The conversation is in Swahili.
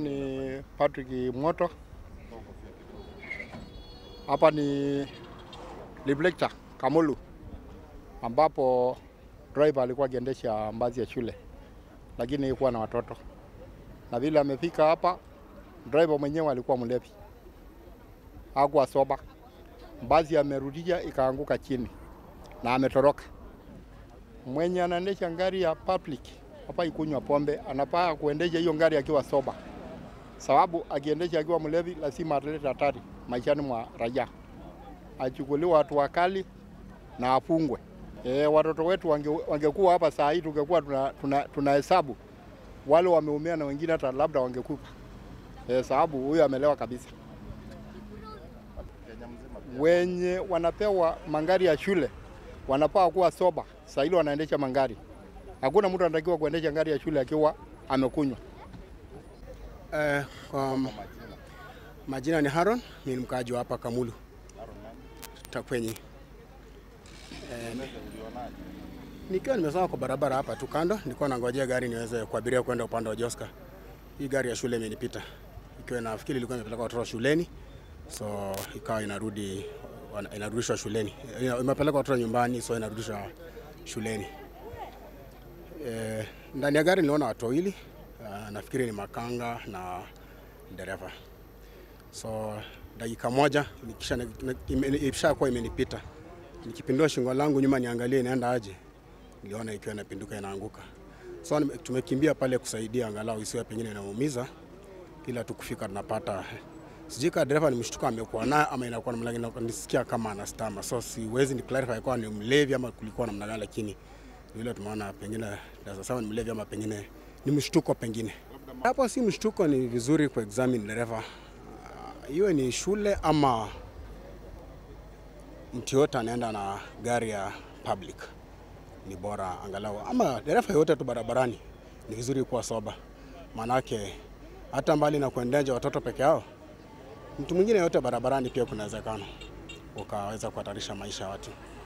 ni Patrick Moto. Hapa ni Liblecta Kamulu, ambapo driver alikuwa akiendesha basi ya shule, lakini haikuwa na watoto, na vile amefika hapa, driver mwenyewe alikuwa mlevi, hakuwa soba. Basi amerudisha ikaanguka chini na ametoroka. Mwenye anaendesha gari ya public hapa ikunywa pombe, anafaa kuendesha hiyo gari akiwa soba, sababu akiendesha akiwa mlevi lazima ataleta hatari maishani mwa raia, achukuliwe hatua kali na afungwe. E, watoto wetu wange, wangekuwa hapa saa hii tungekuwa tunahesabu tuna, tuna hesabu wale wameumia na wengine hata labda wangekufa e, sababu huyo amelewa kabisa. Wenye wanapewa mangari ya shule wanafaa kuwa soba, saa hili wanaendesha mangari. Hakuna mtu anatakiwa kuendesha gari ya shule akiwa amekunywa. Eh, um, majina ni Haron, mimi ni mkaaji wa hapa Kamulu Takwenyi. Eh, nikiwa nimesimama kwa barabara hapa tu kando, nilikuwa nangojea gari niweze kuabiria kwenda upande wa Joska. Hii gari ya shule imenipita ikiwa nafikiri ilikuwa imepeleka watoto shuleni, so ikawa inarudi wana- inarudishwa shuleni, Ina- imepeleka watoto nyumbani, so inarudishwa shuleni. Eh, ndani ya gari niliona watu wawili uh, nafikiri ni makanga na dereva. So dakika moja nikisha ishakuwa imenipita, nikipindua shingo langu nyuma niangalie inaenda aje, niliona ikiwa inapinduka inaanguka. So nime- tumekimbia pale kusaidia angalau isiwe pengine inaumiza, ila tukufika tunapata sijui kama dereva ni mshtuko amekuwa nayo ama inakuwa namna gani, nisikia kama anastama, so siwezi ni clarify kwa ni mlevi ama kulikuwa namna gani, lakini vile tumeona pengine naweza sema ni mlevi ama pengine ni mshtuko pengine. Hapo si mshtuko, ni vizuri ku examine dereva Ah, iwe ni shule ama mtu yote anaenda na gari ya public, ni bora angalau, ama dereva yote tu barabarani, ni vizuri kuwa soba, maanake hata mbali na kuendesha watoto peke yao, mtu mwingine yote barabarani pia kuna uwezekano ukaweza kuhatarisha maisha ya watu.